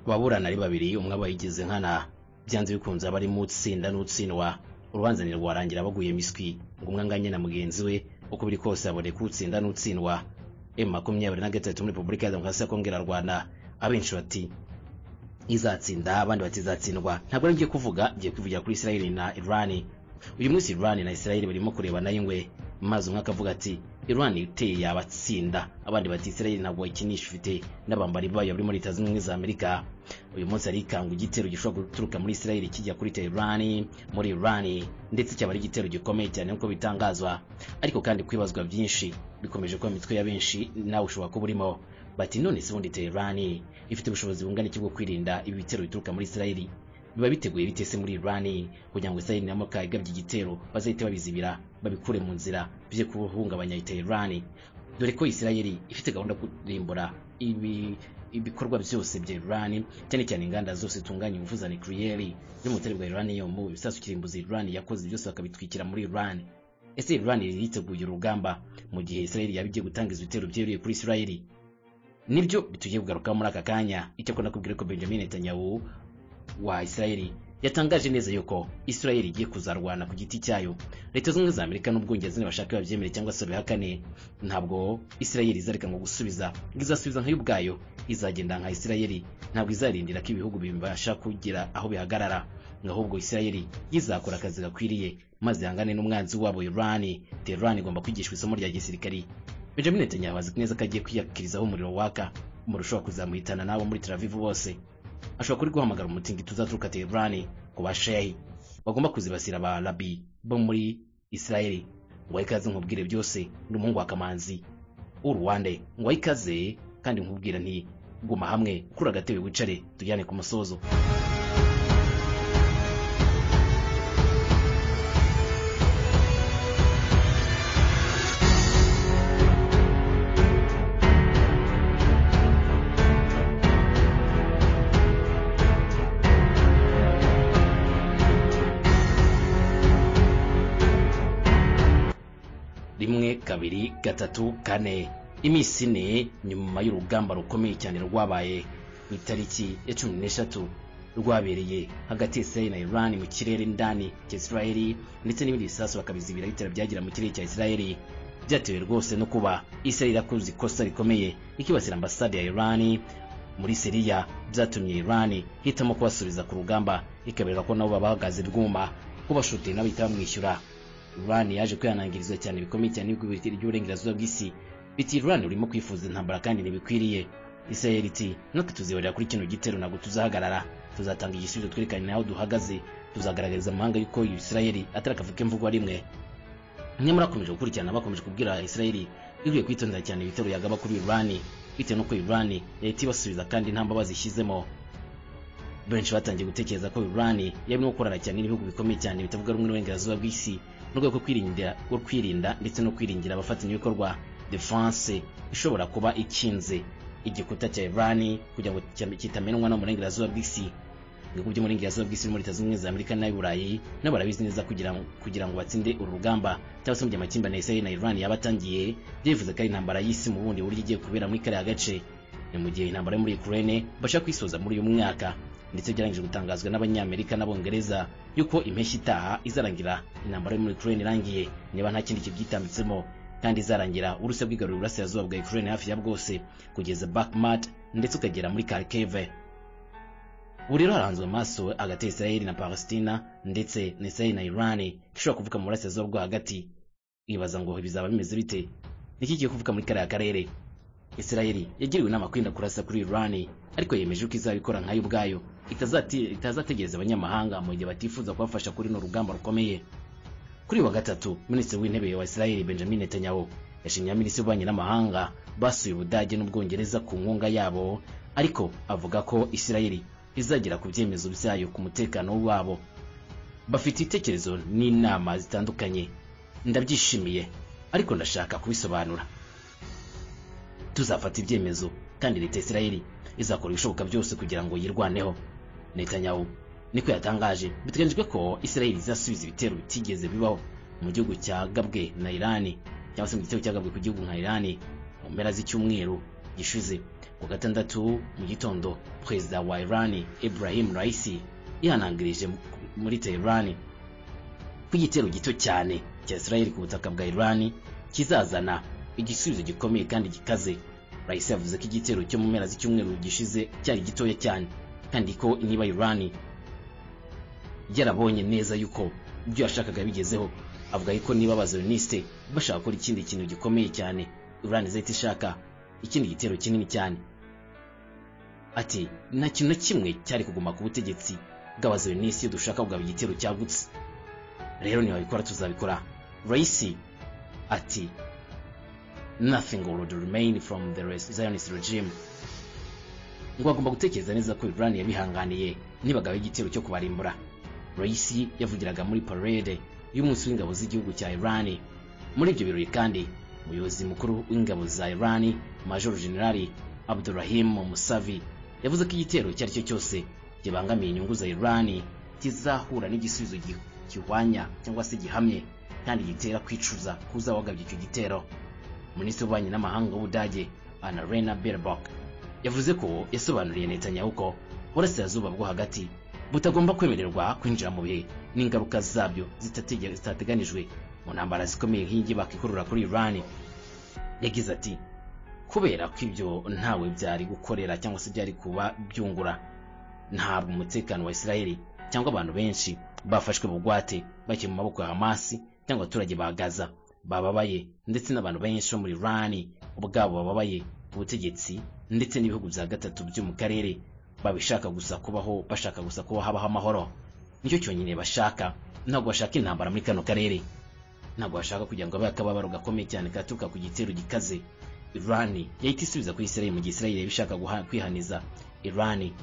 ababurana ari babiri umwe aba yigize nkana byanze bikunze aba arimo utsinda n'utsindwa urubanza ntirwarangira baguye miswi ngo umwe anganye na mugenzi we uko biri kose haboneka utsinda n'utsindwa emu makumyabiri na gatatu muri repubulika ya demokarasi ya kongo irarwana abenshi bati izatsinda abandi batizatsindwa ntabwo ari ngiye kuvuga ngiye kwivugira kuri isirayeli na irani uyu munsi irani na isirayeli barimo kurebana y'ingwe maze umwe akavuga ati irani uteye yabatsinda abandi bati isirayeli ntabwo wayikinisha ufite n'abambari bayo bari muri leta zunze ubumwe za amerika uyu munsi hari ikanga igitero gishobora guturuka muri isirayeli kijya kuri teherani muri irani ndetse cyaba ari igitero gikomeye cyane nk'uko bitangazwa ariko kandi kwibazwa byinshi bikomeje kuba imitwe ya benshi nawe ushobora kuba urimo bati none se ubundi teherani ifite ubushobozi bungana iki bwo kwirinda ibi bitero bituruka muri isirayeli biba biteguye bite se muri irani kugira ngo isirayeli nabo kayigabye igitero bazahite babizibira babikure mu nzira bye kuhungabanya teherani dore ko isirayeli ifite gahunda yo kurimbura ibi ibikorwa byose bya Irani cyane cyane inganda zose zitunganya ingufu za nucleaire zo mu butare bwa Irani yo mu bisasu kirimbuzi Irani yakoze byose bakabitwikira muri Irani ese Irani yiteguye urugamba mu gihe Israel yabigiye gutangiza ibitero byereye kuri Israel nibyo bitugiye kugaruka muri aka kanya icyo ko nakubwira ko Benjamin Netanyahu wa Israel yatangaje neza yuko Israel igiye kuzarwana ku giti cyayo leta zunze za Amerika n'ubwongereza ntibashaka babyemere cyangwa se babihakane ntabwo Israel izareka ngo gusubiza ngo izasubiza nka ubwayo izagenda nka Israel ntabwo izarindira ko ibihugu bibasha kugira aho bihagarara ahubwo Israel yizakora akazi gakwiriye maze ihangane n'umwanzi wabo Iran Tehran igomba kwigishwa isomo rya gisirikari Benjamin Netanyahu azi neza ko agiye kwiyakirizaho umuriro waka umuriro ushobora kuzamuhitana nabo muri Tel Aviv bose ashobora kuri guhamagara umutingito uzaturuka Tehran ku bashehi bagomba kuzibasira ba Arabi bo muri Israel ngo ikaze nkubwire byose ni umuhungu wa Kamanzi uruwande ngo ikaze kandi nkubwira nti guma hamwe kuri agatebe wicare tujyane ku musozo rimwe kabiri gatatu kane iminsi ine nyuma y'urugamba rukomeye cyane rwabaye mu itariki ya cumi n'eshatu rwabereye hagati ya Israeli na Iran mu kirere ndani cya Israeli ndetse n'ibindi bisasu bakabizibira bitera byagera mu kirere cya Israeli byatewe rwose no kuba Israeli irakoze ikosa rikomeye ikibasira ambasade ya Iran muri Syria byatumye Iran hitamo kubasubiza ku rugamba ikabereka ko nabo babahagaze rwuma kubashutira nabo itabamwishyura Iran yaje kwihanangirizwa cyane bikomeye cyane n'ibihugu by'uburengerazuba bw'isi biti Iran urimo kwifuza intambara kandi ntibikwiriye Israel iti natwe tuzibarira kuri kino gitero ntabwo tuzahagarara tuzatanga igisubizo twerekane naho duhagaze tuzagaragariza amahanga yuko Israel atari akavuke mvugwa rimwe nyamara akomeje gukurikirana bakomeje kubwira Israel ikwiye kwitondera cyane ibitero yagaba kuri Iran bitewe n'uko Iran yahita ibasubiza kandi nta mbabazi ishyizemo benshi batangiye gutekereza ko Iran yaba no gukorana cyane n'ibihugu bikomeye cyane bitavuga rumwe n'uburengerazuba bw'isi mu rwego rwo kwirinda rwo kwirinda ndetse no kwiringira abafatanyabikorwa defense ishobora kuba ikinze igikuta cya Iran kugira ngo kitamenywa no mu burengerazuba bw'isi ibihugu byo mu burengerazuba bw'isi muri Leta Zunze za Amerika n'ay Burayi nabo barabizi neza kugira kugira ngo batsinde uru rugamba cyangwa se mu gihe amakimbirane ya Israel na Iran yabatangiye byivuze ko ari intambara y'isi mu bundi buryo igiye kubera muri kariya gace ni mu gihe intambara yo muri Ukraine bashaka kwisoza muri uyu mwaka ndetse byarangije gutangazwa n'abanyamerika n'abongereza yuko impeshyi itaha izarangira intambara yo muri Ukraine irangiye niba nta kindi kibyitambitsemo kandi izarangira urusi bwigarurira uburasirazuba bwa Ukraine hafi ya bwose kugeza Bakhmut ndetse ukagera muri Kharkiv ubu rero haranzwe amaso hagati ya Israel na Palestina ndetse na Israel na Iran ishobora kuvuka mu burasirazuba bwo hagati ibaza ngo bizaba bimeze bite niki kigiye kuvuka muri kariya karere Israel yagiriwe inama kwirinda kurasa kuri Iran ariko yemeje ko izabikora nkayo ubwayo itazategereza abanyamahanga mu gihe batifuza kubafasha kuri no rugamba rukomeye kuri wa gatatu minisitiri w'intebe wa Israel Benjamin Netanyahu yashimye minisitiri w'ububanyi n'amahanga basuye Ubudage n'Ubwongereza ku nkunga yabo ariko avuga ko Israel izagera ku byemezo byayo ku mutekano wabo bafite ibitekerezo n'inama zitandukanye ndabyishimiye ariko ndashaka kubisobanura tuzafata ibyemezo kandi leta Israel izakora ibishoboka byose kugira ngo yirwaneho Netanyahu niko yatangaje biteganyijwe ko Israel izasubiza ibitero bitigeze bibaho mu gihugu cya Gabwe na Iran cyangwa se mu gitero cyagabwe ku gihugu nka Iran mu mpera z'icyumweru gishize ku wa gatandatu mu gitondo perezida wa iran ibrahim raisi yihanangirije muri teherani ko igitero gito cyane cya israel ku butaka bwa iran kizazana igisubizo gikomeye kandi gikaze raisi yavuze ko igitero cyo mu mpera z'icyumweru gishize cyari gitoya cyane kandi ko niba iran yarabonye neza yuko ibyo yashakaga bigezeho avuga yuko niba abaziriniste bashaka gukora ikindi kintu gikomeye cyane iran izahita ishaka ikindi gitero kinini cyane ati nta kintu na kimwe cyari kuguma ku butegetsi bw'abaziriniste iyo dushaka kugaba igitero cyagutse rero ntibabikora tuzabikora raisi ati nothing would remain from the zionist regime ngo agomba gutekereza neza ko iran yabihanganiye nibagaba igitero cyo kubarimbura raisi yavugiraga muri parade y'umunsi w'ingabo z'igihugu cya iran muri ibyo birori kandi umuyobozi mukuru w'ingabo za iran major generali abdurahim musavi yavuze ko igitero icyo ari cyo cyose kibangamiye inyungu za iran kizahura n'igisubizo gihwanya cyangwa se gihamye kandi gitera kwicuza kuza wagabye icyo gitero minisitiri w'ububanyi n'amahanga w'ubudage ana rena berbok yavuze ko yasobanuriye netanyahu ko burasirazuba bwo hagati butagomba kwemererwa kwinjira mu bihe n'ingaruka zabyo zitateganijwe mu ntambara zikomeye nk'iyingi bakikurura kuri iran yagize ati kubera ko ibyo ntawe byari gukorera cyangwa se byari kuba byungura ntabwo umutekano wa isirayeli cyangwa abantu benshi bafashwe bugwate bakiri mu maboko ya hamasi cyangwa abaturage ba gaza bababaye ndetse n'abantu benshi bo muri iran ubwabo bababaye ubutegetsi ndetse n'ibihugu bya gatatu byo mu karere babishaka gusa kubaho bashaka gusa kuba habaho amahoro nicyo cyonyine bashaka ntabwo bashaka intambara muri kano karere ntabwo bashaka kugira ngo babe akababaro gakomeye cyane katuruka ku gitero gikaze irani yahita isubiza kuri israel mu gihe israel yabishaka kwihaniza irani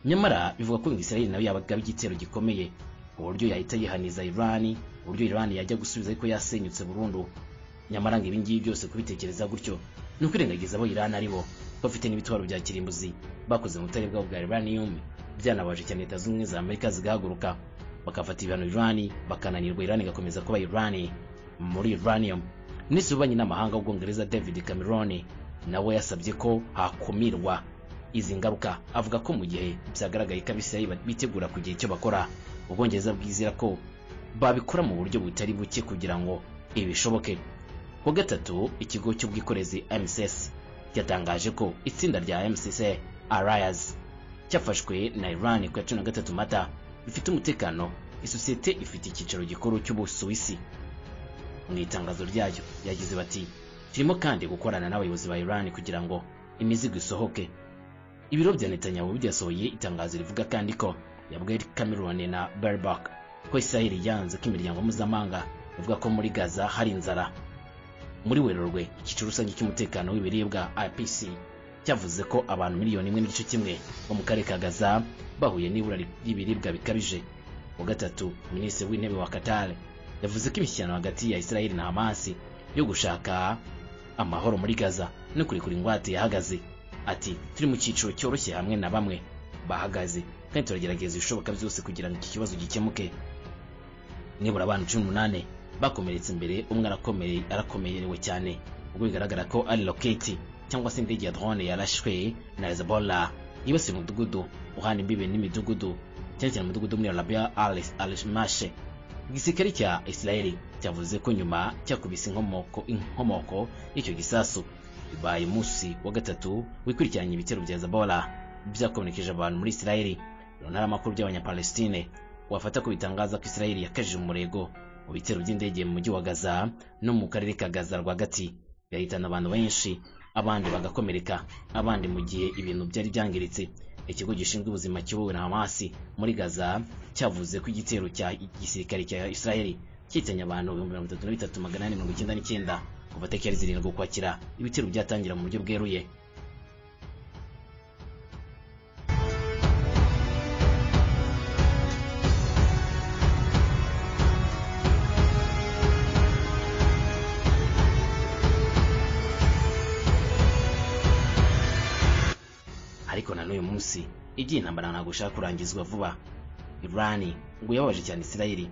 nyamara bivuga ko israel nawe yabaga igitero gikomeye uburyo yahita yihaniza irani uburyo irani yajya gusubiza ariko yasenyutse burundu nyamara ngo ibi ngibi byose kubitekereza gutyo ni ukwirengagiza abo irani ari bo bafite n'ibitwaro bya kirimbuzi bakoze mu butare bwabo bwa Iranium byanabaje cyane Leta z'ubumwe za Amerika zigahaguruka bakafata ibihano Iran bakananirwa Iran igakomeza kuba Iran muri Iranium Minisitiri w'ububanyi n'amahanga w'Ubwongereza David Cameron nawe yasabye ko hakumirwa izi ngaruka avuga ko mu gihe byagaragaye ko Abisirayeli bitegura kugira icyo bakora Ubwongereza bwizera ko babikora mu buryo butari buke kugira ngo ibishoboke ku gatatu ikigo cy'ubwikorezi MSS cyatangaje ko itsinda rya MCC Arias cyafashwe na Iran ku ya cumi na gatatu mata bifite umutekano isosiyete ifite icyicaro gikuru cy'ubusuwisi mu itangazo ryayo yagize bati turimo kandi gukorana n'abayobozi ba Iran kugira ngo imizigo isohoke ibiro bya Netanyahu byasohoye itangazo rivuga kandi ko yabwiye Cameron na Berbak ko Israel yanze ko imiryango mpuzamahanga ivuga ko muri Gaza hari inzara muri werurwe icyiciro rusange cy'umutekano w'ibiribwa IPC cyavuze ko abantu miliyoni imwe n'igice kimwe bo mu karere ka Gaza bahuye n'ibura ry'ibiribwa bikabije wa gatatu minisitiri w'intebe wa Qatar yavuze ko imishyikirano hagati ya Israel na Hamas yo gushaka amahoro muri Gaza no kurekura ingwate yahagaze ati turi mu cyiciro cyoroshye hamwe na bamwe bahagaze kandi turagerageza ibishoboka byose kugira ngo iki kibazo gikemuke nibura abantu cumi n'umunani bakomeretse imbere umwe arakomeye arakomerewe cyane ubwo bigaragara ko ari roketi cyangwa se indege ya drone yarashwe na Hezbollah yibasiye umudugudu uhana imbibi n'imidugudu cyane cyane umudugudu muri Arabia al-Mashe igisirikare cya Israel cyavuze ko nyuma cyakubise inkomoko inkomoko y'icyo gisasu bibaye umunsi wa gatatu wikurikiranye ibitero bya Hezbollah byakomerekeje abantu muri Israel ntara amakuru by'abanyapalestine wafata ko bitangaza ko Israel yakajije umurego mu bitero by'indege mu mujyi wa Gaza no mu karere ka Gaza rwagati byahitana abantu benshi abandi bagakomereka abandi mu gihe ibintu byari byangiritse ikigo gishinzwe ubuzima kiyobowe na Hamas muri Gaza cyavuze ko igitero cya gisirikare cya Israel kitanye abantu 33899 kuva tariki zirindwi ukwakira ibitero byatangira mu buryo bweruye ariko na n'uyu munsi igiye intambara ntabwo ishaka kurangizwa vuba irani ngo yababaje cyane isirayeli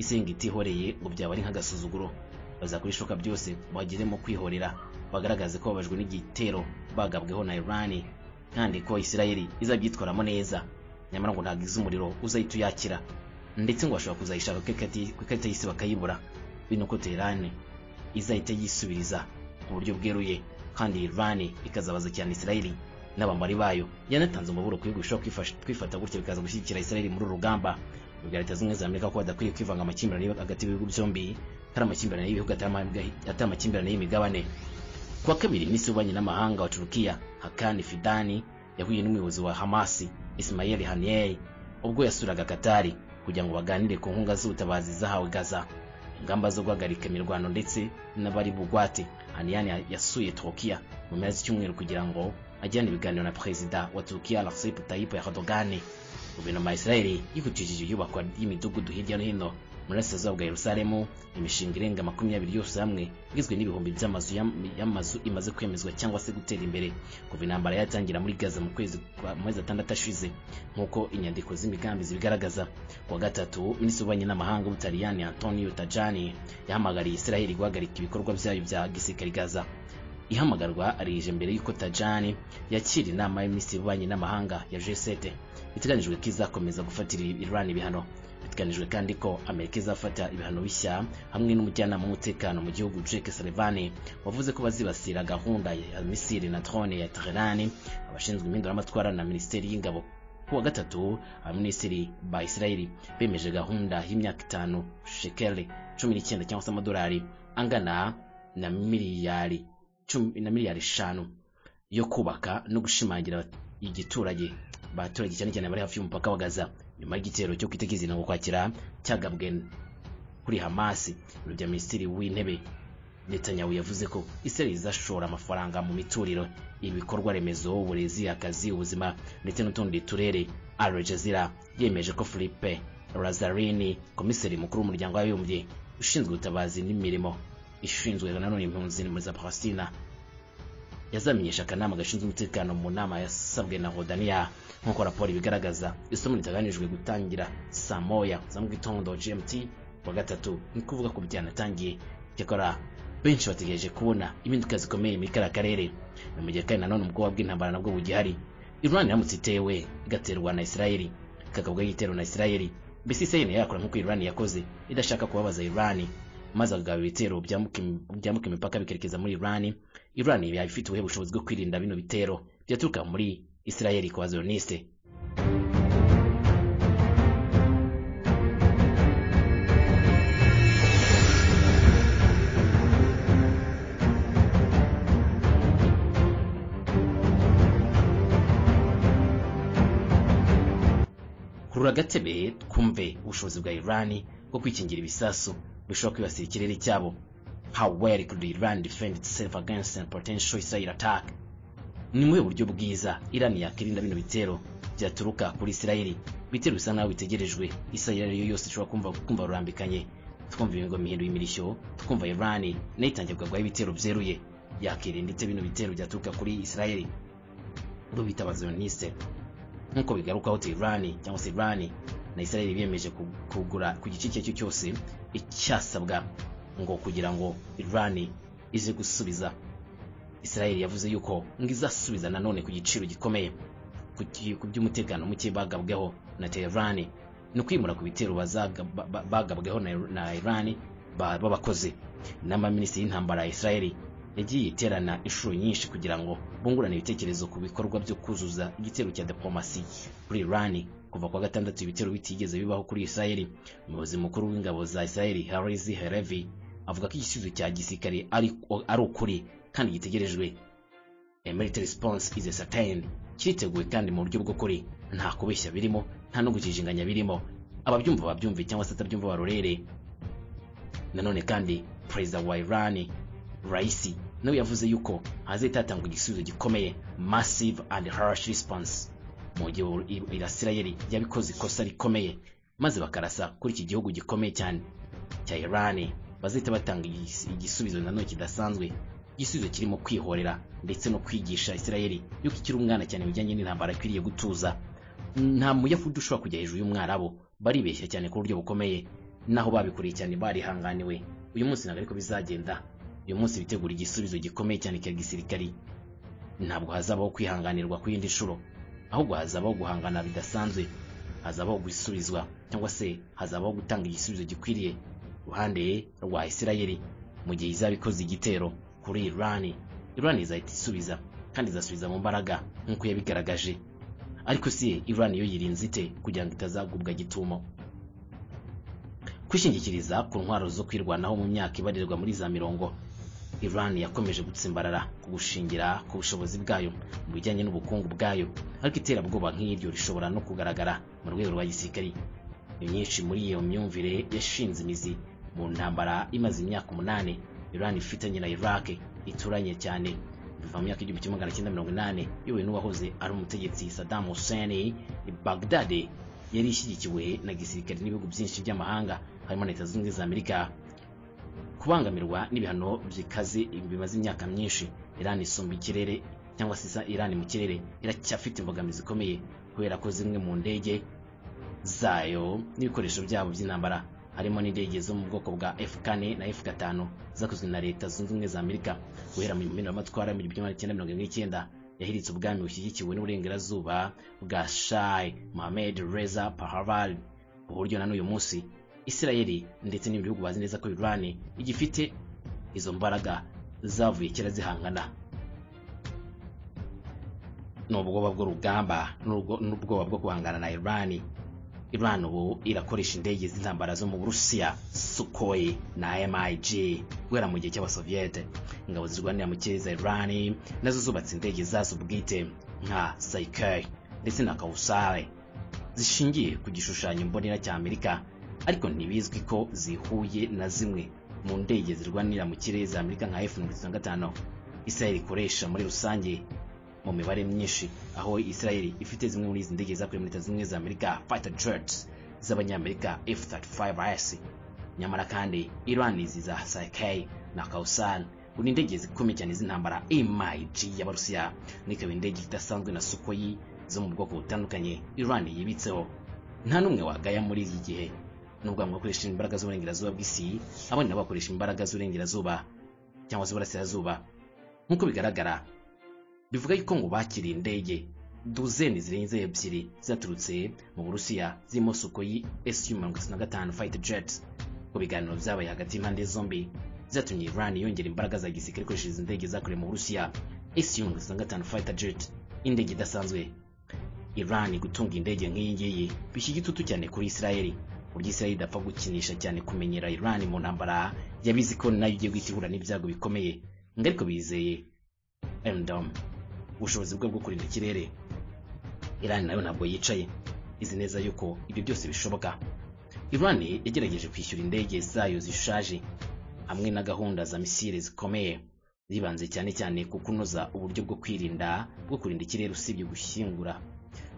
isenga itihoreye ngo byaba ari nk'agasuzuguro bazakora ishoka byose bageremo kwihorera bagaragaze ko babajwe n'igitero bagabweho na irani kandi ko isirayeli izabyitwaramo neza nyamara ngo ntabwo izi umuriro uzahita uyakira ndetse ngo bashobora kuzayishaka ku ikati- ku ikarita y'isi bakayibura bino ko teherani izahita yisubiriza ku buryo bweruye kandi irani ikazabaza cyane isirayeli n'abambari bayo yanatanze umuburo ku bihugu bishobora kwifasha- kwifata gutyo bikaza gushyigikira isirayeli muri uru rugamba ubwo leta zimwe za amerika ko badakwiye kwivanga amakimbirane yo hagati y'ibihugu byombi atari amakimbirane y'ibihugu atari ama- atari amakimbirane y'imigabane kuwa kabiri minisitiri w'ububanyi n'amahanga wa turukiya hakani fidani yahuye n'umuyobozi wa hamasi ismail haniyeh ubwo yasuraga katari kugira ngo baganire ku nkunga z'ubutabazi zahawe gaza ingamba zo guhagarika imirwano ndetse n'abari bugwate haniyeh yasuye turukiya mu mpera z'icyumweru kugira ngo ajyane ibiganiro na perezida wa turukiya recep tayyip erdogan guverinoma ya isirayeli yihutishije iyubakwa y'imidugudu hirya no hino mu burasirazuba bwa yerusalemu imishinga irenga makumyabiri yose hamwe igizwe n'ibihumbi by'amazu yam- y'amazu imaze kwemezwa cyangwa se gutera imbere kuva intambara yatangira muri gaza mu kwezi kwa- mu mezi atandatu ashize nk'uko inyandiko z'imigambi zibigaragaza kuwa gatatu minisitiri w'ububanyi n'amahanga w'ubutaliyani antonio tajani yahamagariye isirayeli guhagarika ibikorwa byayo bya gisirikari gaza ihamagarwa arije mbere y'uko tajani yakira inama y'aminisitiri w'ububanyi n'amahanga ya g7 iteganyijwe ko izakomeza gufatira iran ibihano biteganijwe kandi ko amerika izafata ibihano bishya hamwe n'umujyanama w'umutekano mu gihugu jake salivani wavuze ko bazibasira gahunda ya misiri na drone ya teherani abashinzwe impinduramatwara na minisiteri y'ingabo kuwa gatatu abaminisitiri ba isirayeli bemeje gahunda y'imyaka itanu shekeli cumi n'icyenda cyangwa se amadolari angana na miliyari cumi na miliyari eshanu yo kubaka no gushimangira igiturage abaturage cyane cyane bari hafi y'umupaka wa gaza nyuma y'igitero cyo kwitegeza intango kwakira cyagabwe kuri hamasi ibiro bya minisitiri w'intebe netanyahu yavuze ko israel izashora amafaranga mu mituriro ibikorwa remezo uburezi akazi ubuzima ndetse n'utundi turere al jazeera yemeje ko philippe lazarini komiseri mukuru w'umuryango w'abibumbye ushinzwe ubutabazi n'imirimo ishinzwe nanone impunzi muri za palestina yazamenyesha akanama gashinzwe umutekano mu nama yasabwe na rodaniya nk'uko raporo ibigaragaza isomo ritaganijwe gutangira saa moya za mu gitondo gmt wa gatatu ni kuvuga ko byanatangiye cyakora benshi bategereje kubona impinduka zikomeye muri kariya karere ni mu gihe kandi nanone ubwoba bw'intambara nabwo bugihari irani iramutse itewe igaterwa na isirayeli ikagabwaho igitero na isirayeli mbese isirayeli yakora nk'uko irani yakoze idashaka kubabaza irani maze akagaba ibitero byambuka im- byambuka imipaka bikerekeza muri irani iran yabaye ifite ubuhe bushobozi bwo kwirinda bino bitero byaturuka muri isirayeli kwa zioniste kurura agatebe twumve ubushobozi bwa iran bwo kwikingira ibisasu bishobora kwibasira ikirere cyabo how well could iran defend itself against a potential israel attack ni muri uburyo bwiza iran yakwirinda bino bitero byaturuka kuri israel ibitero bisa nkaho bitegerejwe israel iyo yose ishobora kumva kumva rurambikanye twumva imigo mihinduye imirishyo twumva iran nayo itangiye kugabwaho ibitero byeruye yakirinda ite bino bitero byaturuka kuri israel bo bita abazioniste nk'uko bigarukaho Tehran cyangwa se Iran na Israel biyemeje ku- kugura ku gice icyo ari cyo cyose icyasabwa ngo kugira ngo Iran ize gusubiza Israel yavuze yuko ngo izasubiza nanone ku giciro gikomeye ku ki- ku by'umutekano muke bagabweho na Tehran ni kwimura ku bitero bazaga- ba- ba- bagabweho na na Iran ba- b'abakozi inama y'aminisitiri y'intambara ya Israel yagiye iterana inshuro nyinshi kugira ngo bungurane ibitekerezo ku bikorwa byo kuzuza igitero cya diplomasi kuri Iran kuva kwa gatandatu ibitero bitigeze bibaho kuri Israel umuyobozi mukuru w'ingabo za Israel Hariz Halevi avuga ko igisubizo cya gisirikare ari ari ukuri kandi gitegerejwe a military response is a certain kiriteguwe kandi mu buryo bw'ukuri nta kubeshya birimo nta no gukijinganya birimo ababyumva babyumve cyangwa se atabyumva barorere nanone kandi perezida wa irani raisi nawe yavuze yuko hazahita hatangwa igisubizo gikomeye massive and harsh response mu gihe i- isirayeli yabikoze ikosa rikomeye maze bakarasa kuri iki gihugu gikomeye cyane cya irani bazahita batanga igis- igisubizo nanone kidasanzwe igisubizo kirimo kwihorera ndetse no kwigisha isirayeli yuko ikiri umwana cyane bijyanye n'intambara akwiriye gutuza nta muyahudi ushobora kujya hejuru y'umwarabu baribeshya cyane ku buryo bukomeye naho babikuriye cyane barihanganiwe uyu munsi ntabwo ariko bizagenda uyu munsi bitegura igisubizo gikomeye cyane cya gisirikari ntabwo hazabaho kwihanganirwa ku yindi nshuro ahubwo hazabaho guhangana bidasanzwe hazabaho gusubizwa cyangwa se hazabaho gutanga igisubizo gikwiriye ruhande rwa isirayeli mu gihe izaba ikoze igitero kuri irani irani izahita isubiza kandi izasubiza mu mbaraga nk'uko yabigaragaje ariko si irani yo yirinze ite kugira ngo itazagubwa gitumo kwishingikiriza ku ntwaro zo kwirwanaho mu myaka ibarirwa muri za mirongo iran yakomeje gutsimbarara ku gushingira ku bushobozi bwayo mu bijyanye n'ubukungu bwayo ariko iterabwoba nk'iryo rishobora no kugaragara mu rwego rwa gisirikari imyinshi muri iyo myumvire yashinze imizi mu ntambara imaze imyaka umunani iran ifitanye na iraq ituranye cyane biva mu myaka igihumbi kimwe magana cyenda mirongo inani yowe n'uwahoze ari umutegetsi saddam hussein i baghdad yari ishyigikiwe na gisirikare n'ibihugu byinshi by'amahanga harimo na leta zunze ubumwe za amerika kubangamirwa n'ibihano byikaze bimaze imyaka myinshi irani isumba ikirere cyangwa se isa irani mu kirere iracyafite imbogamizi ikomeye kubera ko zimwe mu ndege zayo n'ibikoresho byabo by'intambara harimo n'indege zo mu bwoko bwa F-4 na F-5 zakozwe na leta zunze ubumwe za Amerika guhera mu mpinduramatwara mu gihumbi kimwe magana cyenda yahiritse ubwami bushyigikiwe n'uburengerazuba bwa Shah Mohammed Reza Pahlavi ku buryo na n'uyu munsi Isirayeli ndetse n'ibindi bihugu bazi neza ko Iran igifite izo mbaraga zavuye kera zihangana ni ubwoba bw'urugamba n'ubwoba bwo guhangana na Iran Iran ubu irakoresha indege z'intambara zo mu Burusiya Sukhoi na MiG guhera mu gihe cy'abasoviete ingabo zirwanira mu kirere za Iran nazo zubatse indege zazo bwite nka Saikei ndetse na Kausare zishingiye ku gishushanyo mbonera cya Amerika ariko ntibizwi ko zihuye na zimwe mu ndege zirwanira mu kirere za Amerika nka F-35 Israel ikoresha muri rusange mu mibare myinshi aho Israel ifite zimwe muri izi ndege zakuye muri Leta Zunze za Amerika fighter jets z'abanyamerika F-35S nyamara kandi Iran izi za Sakai na Kausan ni indege zikomeye cyane z'intambara MiG y'Abarusiya n'ikaba indege idasanzwe na Sukhoi zo mu bwoko butandukanye Iran yibitseho nta n'umwe wagaya muri iki gihe nubwo bamwe bakoresha imbaraga z'uburengerazuba bw'isi abandi nabo bakoresha imbaraga z'uburengerazuba cyangwa z'uburasirazuba nk'uko bigaragara bivuga yuko ngo bakiriye indege duzeni zirenze ebyiri zaturutse mu Burusiya zirimo Sukhoi Su-35 fighter jet ku biganiro byabaye hagati y'impande zombi zatumye Iran yongera imbaraga za gisirikare ikoresheje izi ndege zakorewe mu Burusiya Su-35 fighter jet indege idasanzwe Iran gutunga indege nk'iyi ngiyi bishyira igitutu cyane kuri Israeli uburyo Israel idapfa gukinisha cyane kumenyera Iran mu ntambara yabizi ko nayo igiye guhita ihura n'ibyago bikomeye ngariko bizeye Endom ubushobozi bwe bwo kurinda ikirere Iran nayo ntabwo yicaye izi neza yuko ibyo byose bishoboka Iran yagerageje kwishyura indege zayo zishaje hamwe na gahunda za misile zikomeye zibanze cyane cyane ku kunoza uburyo bwo kwirinda bwo kurinda ikirere usibye gushyingura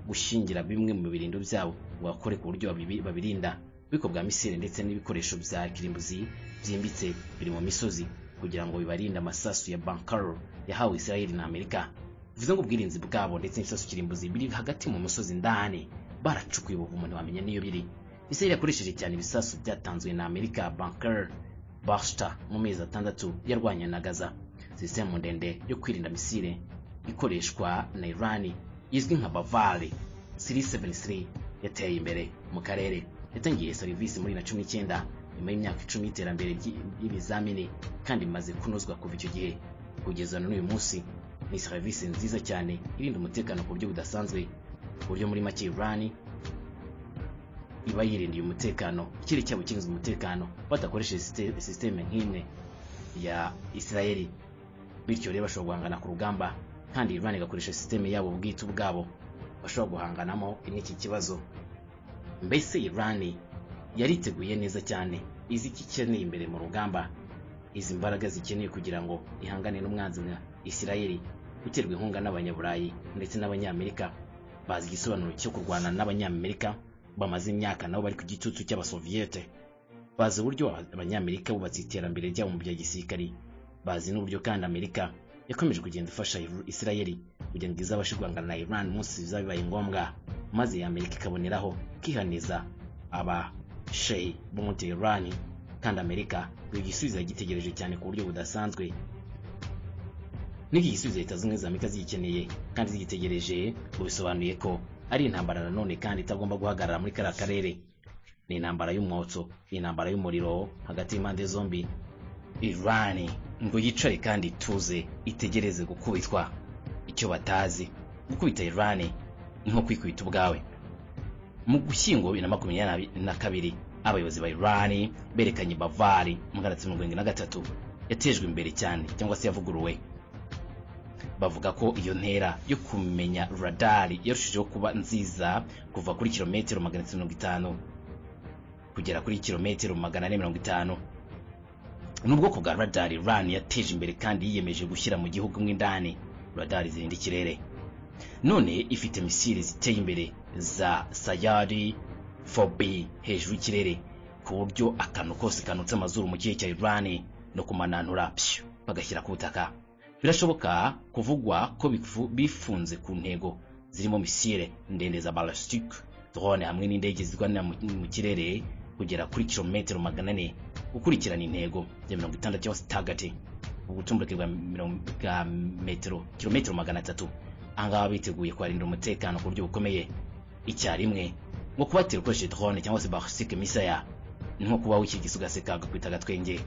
gushingira bimwe mu birindo byabo ngo bakore ku buryo babirinda ububiko bwa misile ndetse n'ibikoresho bya kirimbuzi byimbitse biri mu misozi kugira ngo bibarinde amasasu ya bankaro yahawe Israel na Amerika bivuze ngo ubwirinzi bwabo ndetse n'isasu kirimbuzi biri hagati mu musozi ndani baracukuye ubuvumo ntiwamenya niyo biri Israel yakoresheje cyane ibisasu byatanzwe na Amerika bankaro Bashta mu mezi atandatu yarwanya na Gaza sisitemu ndende yo kwirinda misile ikoreshwa na Iran izwi nka Bavari 373 yateye imbere mu karere yatangiye serivisi muri na 19 nyuma y'imyaka 10 y'iterambere ry'ibizamini kandi imaze kunozwa kuva icyo gihe kugeza n'uyu munsi ni serivisi nziza cyane irinda umutekano ku buryo budasanzwe ku buryo muri make Iran iba yirindiye umutekano ikiri cyabo kirinze umutekano badakoresheje sisiteme nk'imwe ya Israeli bityo rero bashobora guhangana ku rugamba kandi Iran igakoresha sisiteme yabo bwite ubwabo bashobora guhanganamo n'iki kibazo mbese Iran yariteguye neza cyane izi iki ikeneye imbere mu rugamba izi mbaraga zikeneye kugira ngo ihangane n'umwanzi nka Israel uterwa inkunga n'abanyaburayi ndetse n'abanyamerika bazi igisobanuro cyo kurwana n'abanyamerika bamaze imyaka nabo bari ku gitutu cy'abasoviete bazi uburyo abanyamerika bubatse iterambere ryabo mu bya gisirikari bazi n'uburyo kandi Amerika yakomeje kugenda ifasha Israeli kugira ngo izabashe guhangana na Iran umunsi bizaba bibaye ngombwa maze Amerika ikaboneraho kihaniza aba shehi bo muri Iran kandi Amerika igisubizo yagitegereje cyane ku buryo budasanzwe n'iki gisubizo leta zunze ubumwe za amerika zigikeneye kandi zigitegereje ngo bisobanuye ko ari intambara nanone kandi itagomba guhagarara muri kariya karere ni intambara y'umwotso ni intambara y'umuriro hagati y'impande zombi irani ngo yicare kandi ituze itegereze gukubitwa icyo batazi gukubita irani ni nko kwikubita ubwawe mu gushyingo bibiri na makumyabiri na kabiri abayobozi ba irani berekanye bavari mu magana atatu mirongo irindwi na gatatu yatejwe imbere cyane cyangwa se yavuguruwe bavuga ko iyo ntera yo kumenya radari yarushijeho kuba nziza kuva kuri kilometero magana atatu mirongo itanu kugera kuri kilometero magana ane mirongo itanu ni ubwoko bwa radari rani yateje imbere kandi yiyemeje gushyira mu gihugu mo indani radari zirinda ikirere none ifite misiri ziteye imbere za sayari fobi hejuru y'ikirere ku buryo akantu kose kanutse amazuru mu kirere cya irani no kumananura pshu bagashyira ku butaka birashoboka kuvugwa ko bifu- bifunze ku ntego zirimo misile ndende za balasitike drone hamwe n'indege zirwanira mu mu kirere kugera kuri kilometero magana ane gukurikirana intego ya mirongo itandatu cyangwa se target ubutumburuke bwa mirongo bwa metero kilometero magana atatu ahangaha biteguye kuharindira umutekano ku buryo bukomeye icyarimwe nko kubatera ukoresheje drone cyangwa se balasitike misaya ni nko kuba wikirigisa ugaseka agakubita agatwenge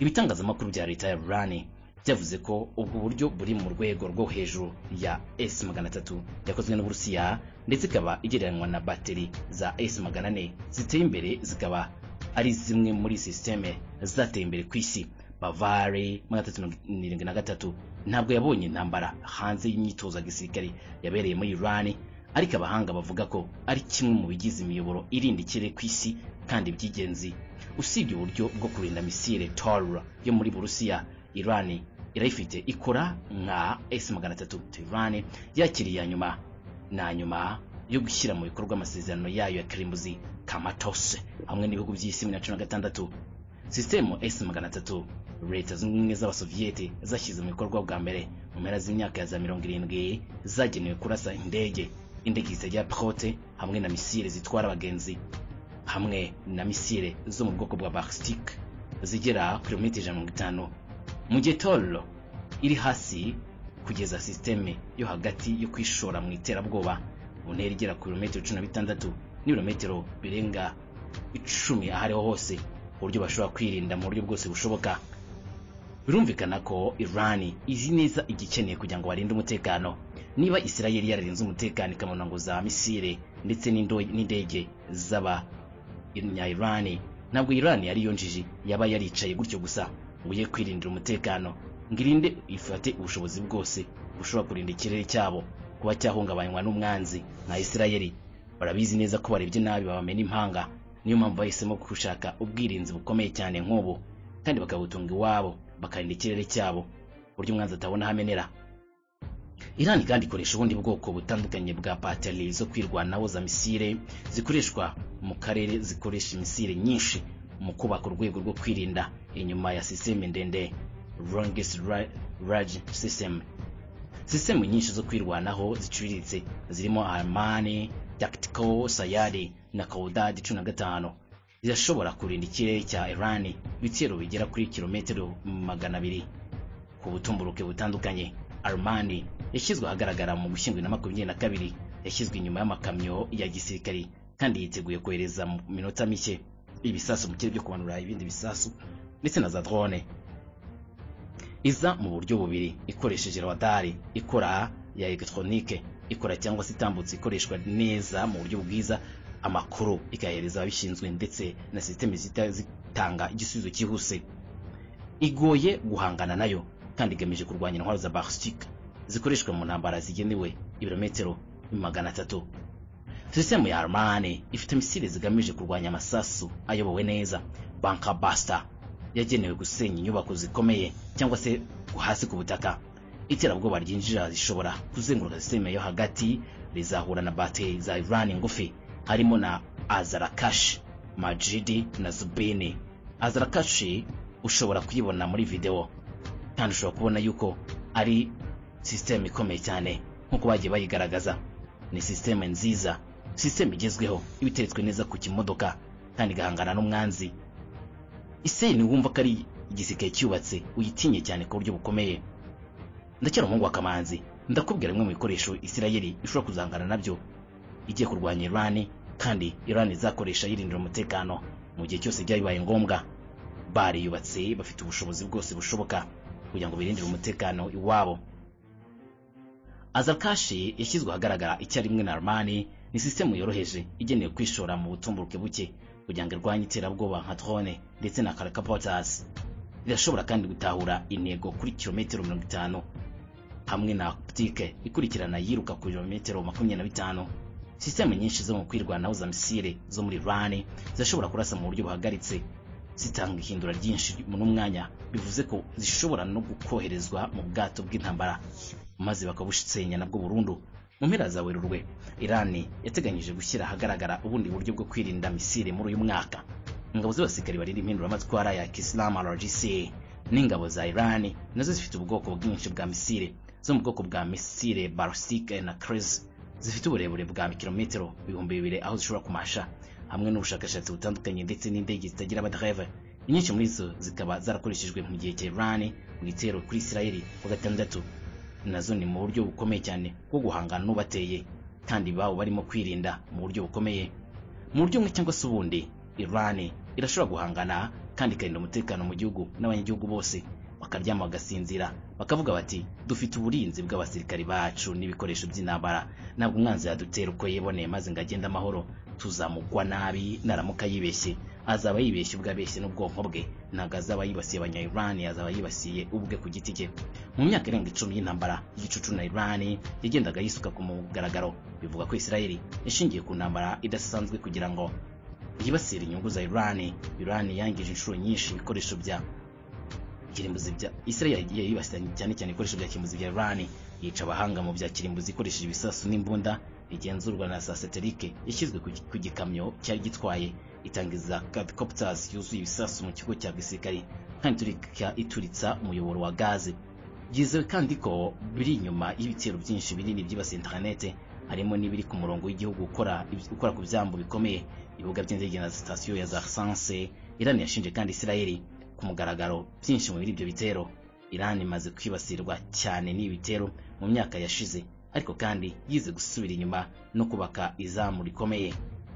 ibitangazamakuru bya leta ya rani byavuze ko ubwo buryo buri mu rwego rwo hejuru ya s magana atatu yakozwe n'uburusiya ndetse ikaba igereranywa na bateri za s magana ane ziteye imbere zikaba ari zimwe muri sisiteme zateye imbere ku isi bavari magana atatu mirongo irindwi na gatatu ntabwo yabonye intambara hanze y'imyitozo ya gisirikare yabereye muri irani ariko abahanga bavuga ko ari kimwe mu bigize imiyoboro irinda ikirere ku isi kandi by'ingenzi usibye uburyo bwo kurinda misile torura yo muri burusiya irani irayifite ikora nka s magana atatu irani yakiriye iya nyuma na nyuma yo gushyira mu bikorwa amasezerano yayo ya kirimbuzi kamatose hamwe n'ibihugu by'isi bibiri na cumi na gatandatu sisitemu s magana atatu leta zunze ubumwe z'abasoviyete zashyize mu bikorwa bwa mbere mu mpera z'imyaka ya za mirongo irindwi zagenewe kurasa indege indege zitagira pilote hamwe na misile zitwara abagenzi hamwe na misile zo mu bwoko bwa balasitike zigera kilometero ijana na mirongo itanu mu gihe torero iri hasi kugeza sisiteme yo hagati yo kwishora mu iterabwoba mu ntera igera ku birometero cumi na bitandatu n'ibirometero birenga icumi aho ariho hose ku buryo bashobora kwirinda mu buryo bwose bushoboka birumvikana ko irani izi neza igikeneye kugira ngo barinde umutekano niba isirayeli yararinze umutekano ikabona ngo za misile ndetse n'indo- n'indege z'aba irani ntabwo irani yari yo njiji yaba yaricaye gutyo gusa ngo ye kwirindira umutekano ngo irinde ifate ubushobozi bwose bushobora kurinda ikirere cyabo kuba cyahungabanywa n'umwanzi nka isirayeli barabizi neza ko barebye nabi babamena impanga niyo mpamvu bahisemo gushaka ubwirinzi bukomeye cyane nk'ubu kandi bakabutunga iwabo bakarinda ikirere cyabo ku buryo umwanzi atabona aho amenera Iran kandi ikoresha ubundi bwoko butandukanye bwa bateri zo kwirwanaho za misile zikoreshwa mu karere zikoresha imisile nyinshi mu kubaka urwego rwo kwirinda inyuma ya siseme ndende longest ra- range system sisemu nyinshi zo kwirwanaho ziciriritse zirimo armani tactical sayari na kaudad cumi na gatanu zirashobora kurinda ikirere cya iran ibitero bigera kuri kilometero magana abiri ku butumburuke butandukanye armani yashyizwe ahagaragara mu gushyingwa na makumyabiri na kabiri yashyizwe inyuma y'amakamyo ya gisirikari kandi yiteguye kohereza mu minota mike ibisasu mu kirere byo kumanura ibindi bisasu ndetse na za drone iza mu buryo bubiri ikoresheje radari ikora ya elegitoronike ikora cyangwa se itambutsa ikoreshwa neza mu buryo bwiza amakuru ikayahereza ababishinzwe ndetse na sisiteme zita- zitanga igisubizo cyihuse igoye guhangana nayo kandi igamije kurwanya intwaro za balasitike zikoreshwa mu ntambara zigenewe ibirometero magana atatu sisitemu ya armani ifite misile zigamije kurwanya amasasu ayobowe neza banka basita yagenewe gusenya inyubako zikomeye cyangwa se hasi ku butaka iterabwoba ryinjira zishobora kuzenguruka sisitemu yo hagati rizahura na bateri za irani ngufi harimo na azarakashi majidi na zubini azarakashi ushobora kuyibona muri videwo kandi ushobora kubona yuko ari sisiteme ikomeye cyane nk'uko bagiye bayigaragaza ni sisiteme nziza sisiteme igezweho iba iteretswe neza ku kimodoka kandi igahangana n'umwanzi iseri wumva ko ari igisirikare cyubatse uyitinye cyane ku buryo bukomeye ndacyari umuhungu wa kamanzi ndakubwira bimwe mu bikoresho isirayeli ishobora kuzangana nabyo igiye kurwanya irani kandi irani izakoresha yirindira umutekano mu gihe cyose byaba bibaye ngombwa bare yubatse bafite ubushobozi bwose bushoboka kugira ngo birindire umutekano iwabo azarkashi yashyizwe ahagaragara icyarimwe na armani ni sisitemu yoroheje igenewe kwishora mu butumburuke buke kugira ngo irwanye iterabwoba nka drone ndetse na karakapotas irashobora kandi gutahura intego kuri kilometero mirongo itanu hamwe na optike ikurikirana yiruka ku birometero makumyabiri na bitanu sisitemu nyinshi zo mu kwirwanaho za misile zo muri rani zirashobora kurasa mu buryo buhagaritse zitanga ihindura ryinshi n'umwanya bivuze ko zishobora no gukoherezwa mu bwato bw'intambara maze bakabusenya nabwo burundu mu mpera za werurwe irani yateganyije gushyira ahagaragara ubundi buryo bwo kwirinda misile muri uyu mwaka ingabo z'abasirikari barinda impinduramatwara ya kisilamu rgc n'ingabo za irani nazo zifite ubwoko bwinshi bwa misile zo mu bwoko bwa misile barosike na kreze zifite uburebure bwa kilometero ibihumbi bibiri aho zishobora kumasha hamwe n'ubushakashatsi butandukanye ndetse n'indege zitagira abadereve inyinshi muri zo zikaba zarakoreshejwe mu gihe cya irani mu gitero kuri isirayeli wa gatandatu nazo ni mu buryo bukomeye cyane bwo guhangana n'ubateye kandi babo barimo kwirinda mu buryo bukomeye mu buryo bumwe cyangwa se ubundi irani irashobora guhangana kandi ikarinda umutekano mu gihugu n'abanyagihugu bose bakaryama bagasinzira bakavuga bati dufite uburinzi bw'abasirikari bacu n'ibikoresho by'intambara ntabwo umwanzi yadutera uko yiboneye maze ngo agende amahoro tuzamugwa nabi naramuka yibeshye azaba yibeshye ubwo abeshye n'ubwonko bwe ntabwo azaba yibasiye abanya irani azaba yibasiye ubwe ku giti cye mu myaka irenga icumi y'intambara igicucu na irani yagendaga yisuka ku mugaragaro bivuga ko isirayeli yashingiye ku ntambara idasanzwe kugira ngo yibasire inyungu za irani irani yangije inshuro nyinshi ibikoresho bya kirimbuzi bya Israel yagiye yibasira cyane cyane ibikoresho bya kirimbuzi bya Iran yica abahanga mu bya kirimbuzi ikoresheje ibisasu n'imbunda igenzurwa na satelike yashyizwe ku gikamyo cyari gitwaye itangiza quadcopters yuzuye ibisasu mu kigo cya gisirikari kandi turika ituritsa umuyoboro wa gaze byizewe kandi ko biri inyuma y'ibitero byinshi binini byibasiye interinete harimo n'ibiri ku murongo w'igihugu ukora ukora ku byambo bikomeye ibibuga by'indege na sitasiyo ya za sanse Iran yashinje kandi Israel ku mugaragaro byinshi muri ibyo bitero irani imaze kwibasirwa cyane n'ibitero mu myaka yashize ariko kandi yize gusubira inyuma no kubaka izamu rikomeye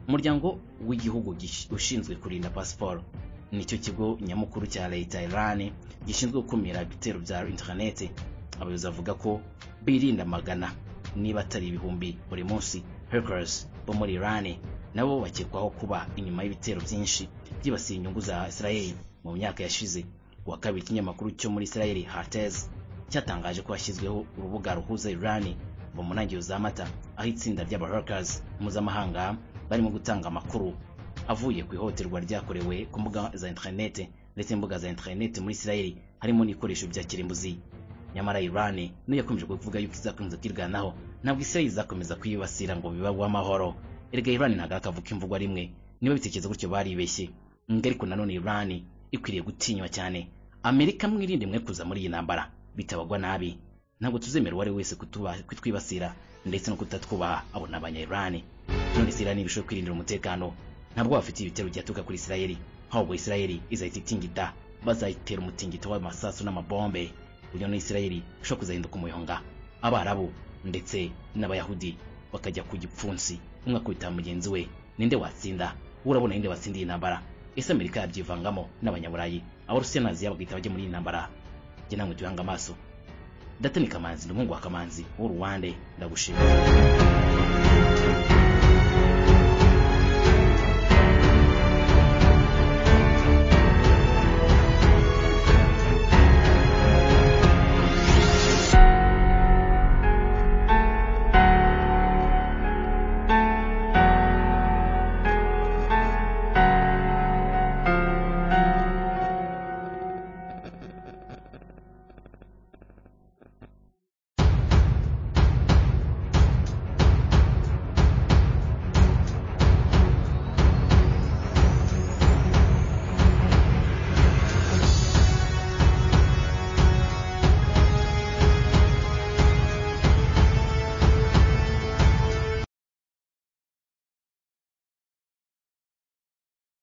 umuryango w'igihugu ushinzwe kurinda pasiporo nicyo kigo nyamukuru cya leta irani gishinzwe gukumira ibitero bya interinete abayobozi bavuga ko birinda magana niba atari ibihumbi buri munsi hackers bo muri irani nabo bakekwaho kuba inyuma y'ibitero byinshi byibasiye inyungu za israeli mu myaka yashize wa kabiri ikinyamakuru cyo muri Israel Haaretz cyatangaje ko hashyizweho urubuga ruhuza Iran mu munangiro za mata aho itsinda ry'aba hackers mpuzamahanga barimo gutanga amakuru avuye ku ihohoterwa ryakorewe ku mbuga za interinete ndetse imbuga za interinete muri Israel harimo n'ibikoresho bya kirimbuzi nyamara Iran niyo yakomeje kuvuga yuko izakomeza kwirwanaho ntabwo Israel izakomeza kuyibasira ngo bibagwe amahoro erega Iran ntabwo akavuga imvugwa rimwe niba bitekereza gutyo baribeshye ariko nanone Iran ikwiriye gutinywa cyane amerika mwirinde mwe kuza muri iyi ntambara bitabagwa nabi ntabwo tuzemera uwo ari wese kutwibasira ndetse no kutatwubaha abo ni abanyayirani none isirani ibishobora kwirindira umutekano ntabwo bafitiye ibitero byaturuka kuri isirayeli ahubwo isirayeli izahita itingita bazayitera umutingito w'amasasu n'amabombe uburyo na isirayeli ishobora kuzahinduka umuyonga abarabu ndetse n'abayahudi bakajya ku gipfunsi umwe akubita mugenzi we ninde watsinda urabona ninde watsinda iyi ntambara ese amerika yabyivangamo n'abanyaburayi abarusiya na aziya bagahita bajya muri iyi ntambara njye namwe tuyanga amaso datani kamanzi ni umuhungu wa kamanzi w'uruwande ndagushimira